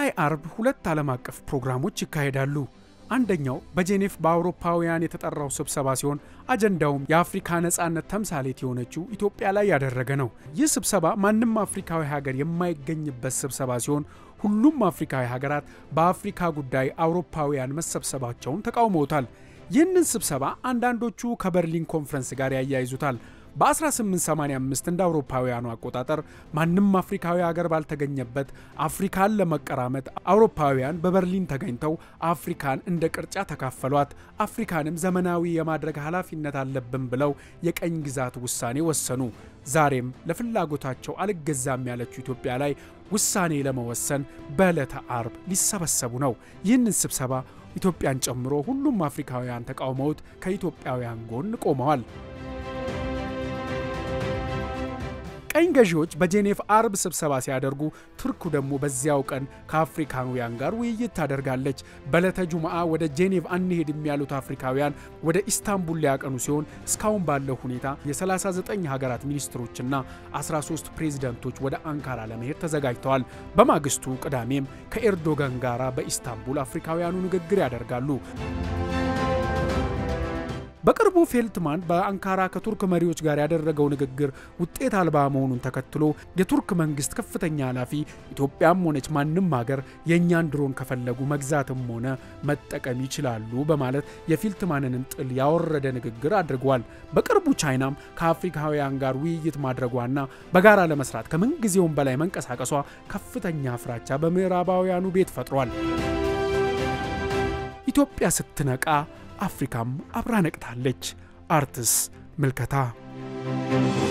ቀጣይ አርብ ሁለት ዓለም አቀፍ ፕሮግራሞች ይካሄዳሉ። አንደኛው በጄኔቭ በአውሮፓውያን የተጠራው ስብሰባ ሲሆን አጀንዳውም የአፍሪካ ነጻነት ተምሳሌት የሆነችው ኢትዮጵያ ላይ ያደረገ ነው። ይህ ስብሰባ ማንም አፍሪካዊ ሀገር የማይገኝበት ስብሰባ ሲሆን ሁሉም አፍሪካዊ ሀገራት በአፍሪካ ጉዳይ አውሮፓውያን መሰብሰባቸውን ተቃውመውታል። ይህንን ስብሰባ አንዳንዶቹ ከበርሊን ኮንፈረንስ ጋር ያያይዙታል። በ1885 እንደ አውሮፓውያኑ አቆጣጠር ማንም አፍሪካዊ ሀገር ባልተገኘበት አፍሪካን ለመቀራመጥ አውሮፓውያን በበርሊን ተገኝተው አፍሪካን እንደ ቅርጫ ተካፈሏት። አፍሪካንም ዘመናዊ የማድረግ ኃላፊነት አለብን ብለው የቀኝ ግዛት ውሳኔ ወሰኑ። ዛሬም ለፍላጎታቸው አልገዛም ያለችው ኢትዮጵያ ላይ ውሳኔ ለመወሰን በዕለተ አርብ ሊሰበሰቡ ነው። ይህንን ስብሰባ ኢትዮጵያን ጨምሮ ሁሉም አፍሪካውያን ተቃውመውት ከኢትዮጵያውያን ጎን ቆመዋል። ቀኝ ገዢዎች በጄኔቭ አርብ ስብሰባ ሲያደርጉ ቱርክ ደግሞ በዚያው ቀን ከአፍሪካውያን ጋር ውይይት ታደርጋለች። በዕለተ ጁምዓ ወደ ጄኔቭ አንሄድም ያሉት አፍሪካውያን ወደ ኢስታንቡል ሊያቀኑ ሲሆን እስካሁን ባለው ሁኔታ የ39 ሀገራት ሚኒስትሮችና 13 ፕሬዚደንቶች ወደ አንካራ ለመሄድ ተዘጋጅተዋል። በማግስቱ ቅዳሜም ከኤርዶጋን ጋራ በኢስታንቡል አፍሪካውያኑ ንግግር ያደርጋሉ። በቅርቡ ፌልትማን በአንካራ ከቱርክ መሪዎች ጋር ያደረገው ንግግር ውጤት አልባ መሆኑን ተከትሎ የቱርክ መንግስት ከፍተኛ ኃላፊ ኢትዮጵያም ሆነች ማንም ሀገር የእኛን ድሮን ከፈለጉ መግዛትም ሆነ መጠቀም ይችላሉ በማለት የፌልትማንንም ጥል ያወረደ ንግግር አድርጓል። በቅርቡ ቻይናም ከአፍሪካውያን ጋር ውይይት ማድረጓና በጋራ ለመስራት ከምንጊዜውም በላይ መንቀሳቀሷ ከፍተኛ ፍራቻ በምዕራባውያኑ ቤት ፈጥሯል። ኢትዮጵያ ስትነቃ አፍሪካም አብራ ነቅታለች። አርትስ ምልከታ